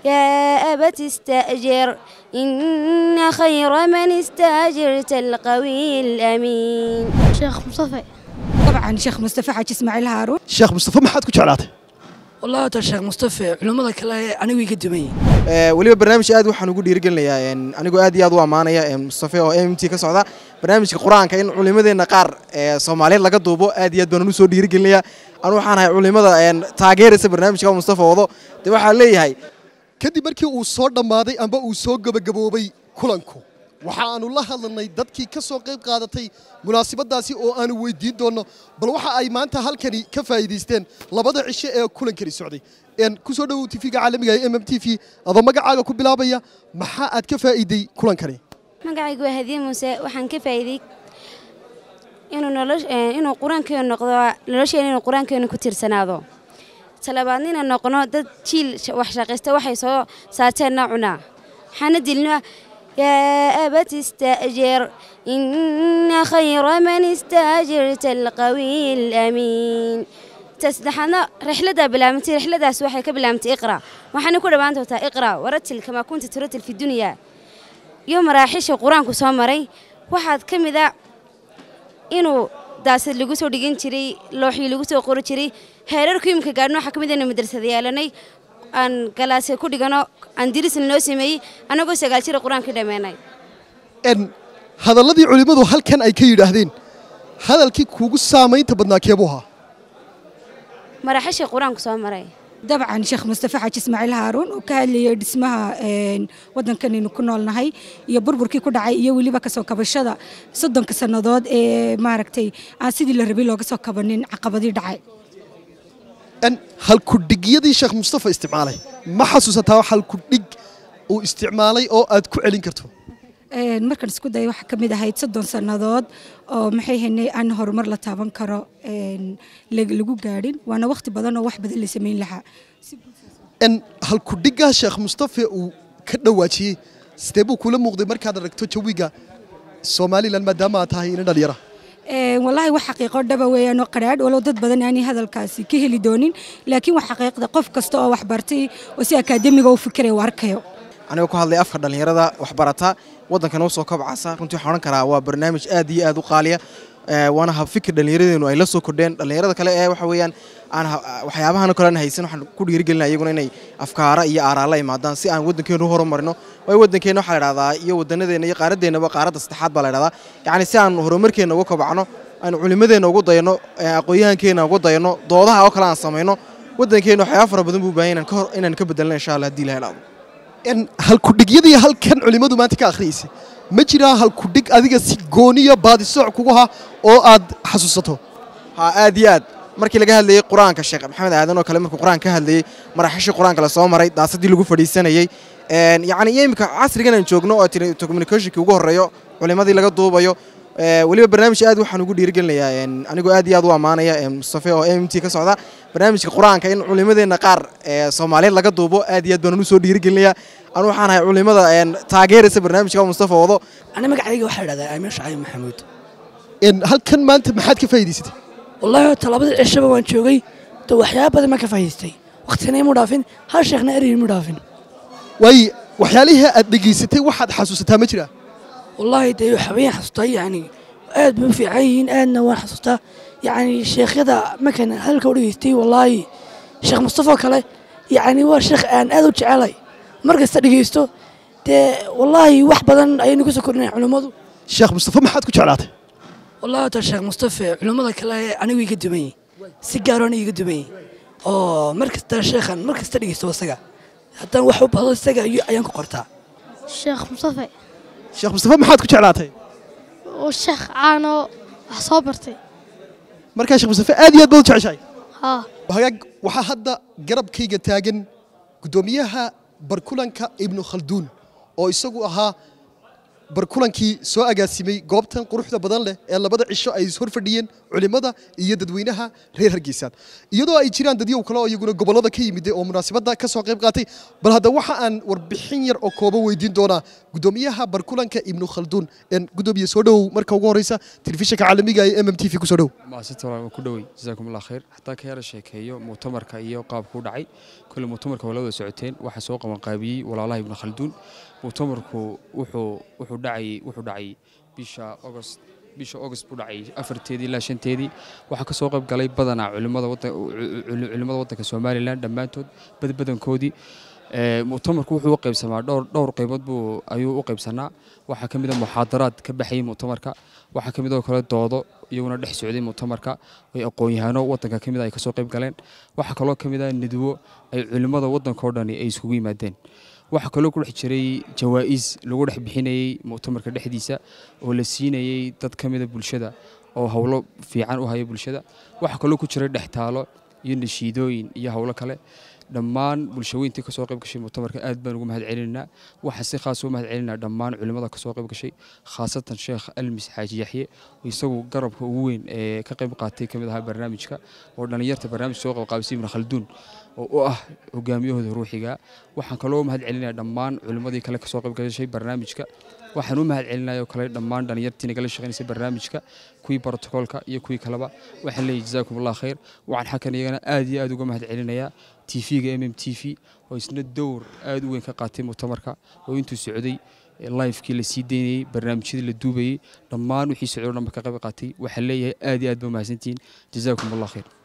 يا أبت استأجر إن خير من استأجرت القوي الأمين شيخ مصطفى طبعا شيخ مصطفى حاج اسماعيل هارون sheekh mustafa maxaad ku jeclaatay والله هذا الشيخ مصطفى علمada kale anigu iga dumay weliba barnaamij aad waxaan ugu dhiirigelinayaa anigoo aad iyo aad u ammaanaya mustafe oo m t ka socda barnaamijka qur-aanka in culimadeenna qaar ee soomaaliyeed laga duubo aad iyo aad baan usoo dhiirigelinayaa anu waxaan ahay culimada taageeraysa barnaamijka mustafa wado dee waxaa leeyahay kadib markii uu soo dhammaaday amba uu soo gebagaboobay kulanku waxa aanu la hadlanay dadkii ka soo qayb qaadatay munaasabadaasi oo aanu weydiin doonno bal waxa ay maanta halkani ka faa'iidaysteen labada cisho ee kulankani socday ku soo dhowow tv-ga caalamiga ee m m t v adoo magacaaga ku bilaabaya maxaa aad ka faa'iiday kulankani magacaygu waa hadiye muuse waxaan ka faa'iiday inuu nolosh- eh, inuu qur-aankeenu noqdo nolosheena inuu qur-aankeenu ku tiirsanaado talabaadna inaan noqono dad jiil sh- wax shaqaysta waxay soo saarteenna cunaa waxaana dilno yaa abat ista'jir ina khayra man ista'jirta alqawiy alamiin tasaddexaadna rixladaa bilaabantay rixladaas waxay ka bilaabantay iqra waxaana ku dhawaan doontaa iqra waratil kamaa kunta turatil fi dunya iyo maraaxiisha qur-aanku soo maray waxaad ka mid a inuu daasad lagu soo dhigan jiray looxii lagu soo qori jiray heerarku imika gaadhno waxaa ka mid aynu madrasada yeelanay aan galaasya ku dhigano aan dirisna noo sameeyey annagoo sagaal jira qur-aanka dhameenay n hadalladii culimmadu halkan ay ka yidhaahdeen hadalkii kuugu saamaynta badnaa keebuu ahaa maraaxiisha qur-aanku soo maray dabcan sheekh mustafa xaaji ismaaciil haaruun oo ka hadlayay dhismaha een, waddankanaynu ku noolnahay iyo burburkii ku dhacay iyo weliba kasoo kabashada soddonka sannadood ee maaragtay aan sidii la rabay looga soo kabanin caqabadii dhacay n halkudhigyadii sheekh mustafa isticmaalay ma xasuusataa halkudhig uu isticmaalay oo aad ku celin karto Een, markaan isku daya waxaa ka mid ahayd soddon sannadood oo maxay haynay aan horumar la taaban karo een, lag- lagu gaadhin waana wakhti badan oo wax badan la samayn lahaa n halkudhiggaa sheekh mustafa uu ka dhawaajiyey sidee buu kula muuqday markaad aragto jawiga somalilan maadaama aad tahay ina dhalinyara Een, wallaahi wax xaqiiqo dhaba weeyaan oo qadhaadh walow dad badan aanay hadalkaasi ka heli doonin laakiin wax xaqiiqda qof kasta oo wax bartay oo si akaademiga u fikiraya u arkayo anigoo ku hadlay afka dhallinyarada waxbarata waddankan u soo kabcasa runtii waxaan odhan karaa waa barnaamij aad iyo aad u qaaliya ee, waana habfikir dhallinyaradeenu ay la soo kordheen dhallinyarada kale ee waxa weeyaan aan ha- waxyaabahan kale aan haysan waxaan ku dhiirigelinaa iyaguna inay afkaara iyo aaraa la imaadaan si aan waddankeenu u horumarino waayo waddankeena waxaa la idhahdaa iyo wadanadeena iyo qaaradeennaba qaaradda saddexaad baa la idhahdaa yacni si aan horumarkeenna uga kobcno aan culimadeenna ugu dayano ee, aqoonyahankeenna ugu dayano doodaha oo kale aan samayno waddankeena waxyaaba fara badan buu baahan yahay inaan ka hor- inaan ka bedelno insha allah haddii la helaado n halkudhigyadii halkan culimmadu maanta ka akhriyaysay ma jiraa halkudhig adiga si gooniya baadisooc kugu ha oo aad xasuusato ha aad iyo aad markii laga hadlayey qur-aanka sheekh maxamed aadan oo kale markuu qur-aanka ka hadlayey maraxishii qur-aanka la soo maray daasadii lagu fadhiisanayey een, yacni iyo imika casrigan aan joogno oo tiri communicationkii ugu horreeyo culimadii laga duubayo ee, weliba barnaamij aad waxaan ugu dhiirigelinayaa een, anigoo aad iyo aad u ammaanaya een, mustafe oo m t ka socda barnaamijka qur-aanka in culimadeenna qaar ee soomaaliyeed laga duubo aad iyo aad baan usoo dhiirigelinayaa anu waxaan ahay culimada een, taageeraysa barnaamijka mustafa wado ani magacayga waxaa idhahdaa amiir shacayb maxamuud n halkan maanta maxaad ka faa'iidaysatay wallahi horta labada cishaba waan joogay de waxyaaba badan ma ka faa'idaystay waqtina imu dhaafin hal sheekhna eray imu dhaafin waayo waxyaalihii aad dhegaysatay waxaad xasuusataa ma jiraa wallaahi dee waxbayaan xasuustaa yacni aad bay u fiican yihiin aadna waan xasuustaa yacni sheekhyada markaan hadalka u dhegaystay wallaahi sheekh mustafa oo kale yacni waa sheekh aan aad u jecelay mar kasta dhegaysto dee wallaahi wax badan ayaynu ka soo kordhinaya culimmadu sheekh mustafa maxaad ku jeclaatay wallahi horta sheekh mustafa culimmada kale anigu iga duman yihin si gaaroona iga duman yihin oo mar kasta sheekhan mar kasta dhegaysto isaga haddaan wax u bahdo isaga iyo ayaan ku qortaa شيخ مصطفى sheekh mustafa maxaad ku jeclaatay والشيخ عانو صبرتي markaa sheekh mustafa aad iyo aad baad u jeceshahay ها hagaag waxaa hadda garabkayga taagan guddoomiyaha barkulanka ibnu khalduun oo isagu ahaa barkulankii soo agaasimay goobtan quruxda badan leh ee labada cisho ay hor fadhiyeen culimmada iyo dadweynaha reer hargeysaan iyadoo ay jiraan dadyow kale oo iyaguna gobollada ka yimid oo munaasabadda ka soo qayb qaatay bal hadda waxa aan warbixin yar oo kooban weydiin doonaa guddoomiyaha barkulanka ibnu khalduun een guddoomiye soo dhowow marka ugu horeysa telefishinka caalamiga ee m m t v ku soo dhow maasita walaal waan ku dhowey jasaakum allah khayr hataa ka yara sheekeeyo mu'tamarka iyo qaabku u dhacay kale muctamarka waa la wada socoteen waxaa soo qabanqaabiyey walaalaha ibnu khalduun muctamarku wuxuu wuxuu dhacay wuxuu dhacay bisha agost bisha agost buu dhacay afarteedii ilaa shanteedii waxaa ka soo qayb galay badanaa culimada wadda- cul- culimada waddanka somalilan dhammaantood badbadankoodii Ee, muctamarku wuxuu u qaybsamaa dhowr dhowr qaybood buu ayuu u qaybsanaa waxaa ka mid a muxaadaraad ka baxayay muctamarka waxaa ka mid oo kale doodo iyaguna dhex socday muctamarka ay aqoon-yahano waddanka ka mid a ay kasoo qayb galeen waxaa kaloo ka mid ah nidwo ay culimmada waddankao dhani ay isugu yimaadeen waxaa kaloo ku dhex jiray jawaa'is lagu dhex bixinayey muctamarka dhexdiisa oo la siinayey dad ka mida bulshada oo howlo fiican u haya bulshada waxaa kaloo ku jiray dhextaalo iyo nashiidooyin iyo howlo kale dhammaan bulshaweyntii kasoo qayb gashay muctamarka aad baan ugu mahad celinaynaa waxaa si khaas ugu mahad celinaa dhammaan culimmada kasoo qayb gashay khaasatan sheekh almis xaaji yaxye oo isagu garabka ugu weyn ee ka qayb qaatay kamid ahaa barnaamijka oo dhallinyarta barnaamijka soo qaybqaabisay ibnu khalduun oo u ah hogaamiyahooda ruuxiga waxaan kaloo mahad celinaya dhammaan culimmadii kale kasoo qayb gashay barnaamijka waxaan u mahad celinaya oo kale dhammaan dhallinyartii nagala shaqaynaysa barnaamijka kuwii brotokoolka iyo kuwii kaleba waxaan leeyahay jazaakum allah khayr waxaan xakan iyagana aad iyo aad uga mahad celinayaa tv-ga mm t v oo isna dowr aad u weyn ka qaatay muctamarka oo intuu socday lifekii la sii daynayey barnaamijyadii la duubayey dhammaan wixii socday oo dhanba ka qayb qaatay waxaan leeyahay aad iyo aad ba mahadsantihiin jazaakum allah khayr